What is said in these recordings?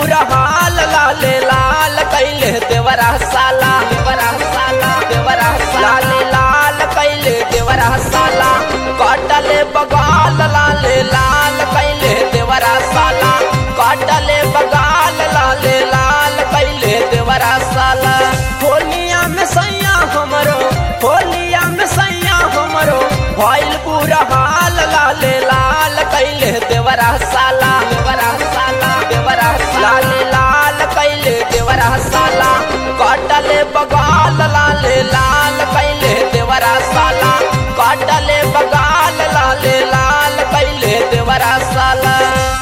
बुरा हाल लाले लाल कैले देवरा साला देवरा साला देवरा लाले लाल कैले देवरा साला काटले बगाल लाले लाल कैले देवरा साला काटले बगाल लाले लाल कैले देवरा साला होलिया में सैया हमरो होलिया में सैया हमरो भइल बुरा हाल लाले लाल कैले देवरा साला देवरा साला देवरा लाले लाल कैले देवरा साला काटले बगाल लाले लाल कैले देवरा साला काटले बगाल लाले लाल कैले देवरा साला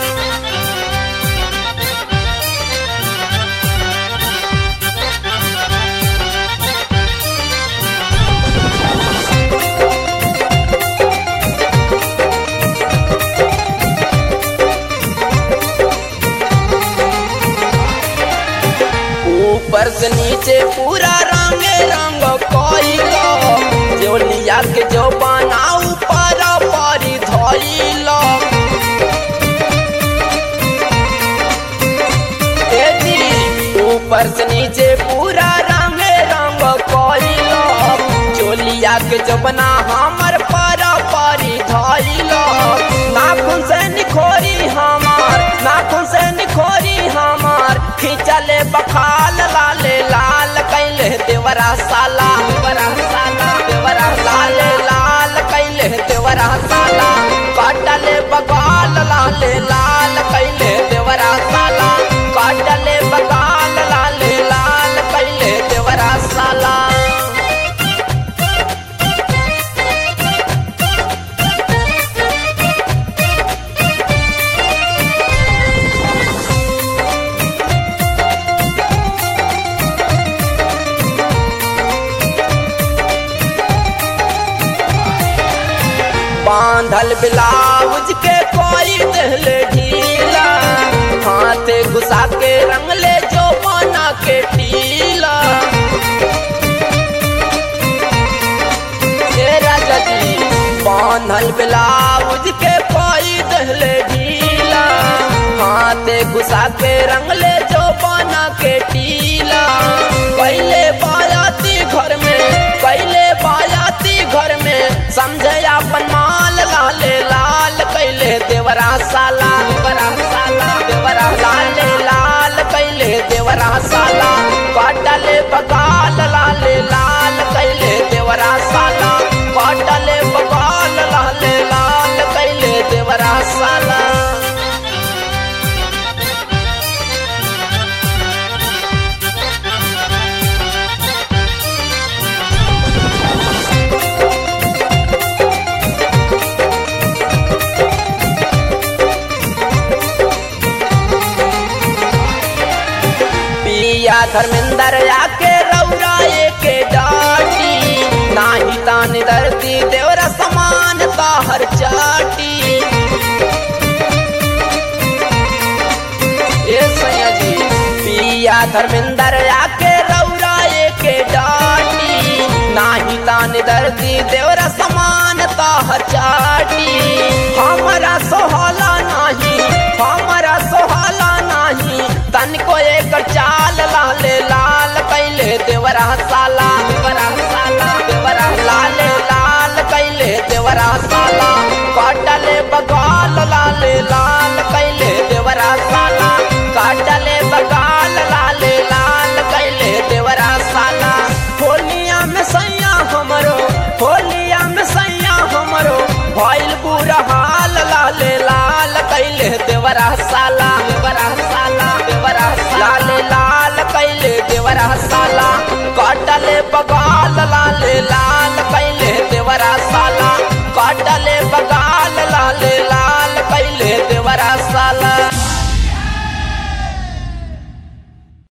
ऊपर से नीचे पूरा रंगे रंग कइलो जोलिया के जो बना ऊपर परी धइलो ए जी ऊपर से नीचे पूरा रंगे रंग कइलो जोलिया के जो बना हमर पर परी धइलो नाखून से निखोरी हमार नाखून से निखोरी हमार खींचले बखाल लाले लाल कैले देवरा साला देवरा साला देवरा लाले लाल कैले देवरा साला काटले बगाल लाले लाल कैले देवरा साला काटले बगाल लाले लाल कैले देवरा साला बांधल ब्लाउज के कोई दहले ढीला हाथे घुसा के रंगले जो बना के टीला हे राजा जी बांधल ब्लाउज के कोई दहले ढीला हाथे घुसा के रंगले जो बना के टीला पहले बायाती घर में पहले बायाती घर में समझे अपन माल लाले लाल कैले देवरा साला देवरा साला देवरा लाले लाल कैले देवरा साला काटले बगाल लाले लाल कैले देवरा साला काटले बगाल लाले लाल कैले देवरा साला पिया धर्मेंद्र आके रौराए के डाटी नाही तान धरती देवरा समान ताहर चाटी ए सैया जी पिया धर्मेंद्र आके रौराए के डाटी नाही तान धरती देवरा समान ताहर चाटी हमारा सोहला नाही हमारा सोहला नाही तन को एक चाल लाले लाल कैले देवरा साला देवरा साला देवरा लाले लाल कैले देवरा साला काटले बगाल लाले लाल कैले देवरा साला काटले बगाल लाले लाल कैले देवरा साला होलिया में सैया हमरो होलिया में सैया हमरो भइल बुरा हाल लाले लाल कैले देवरा साला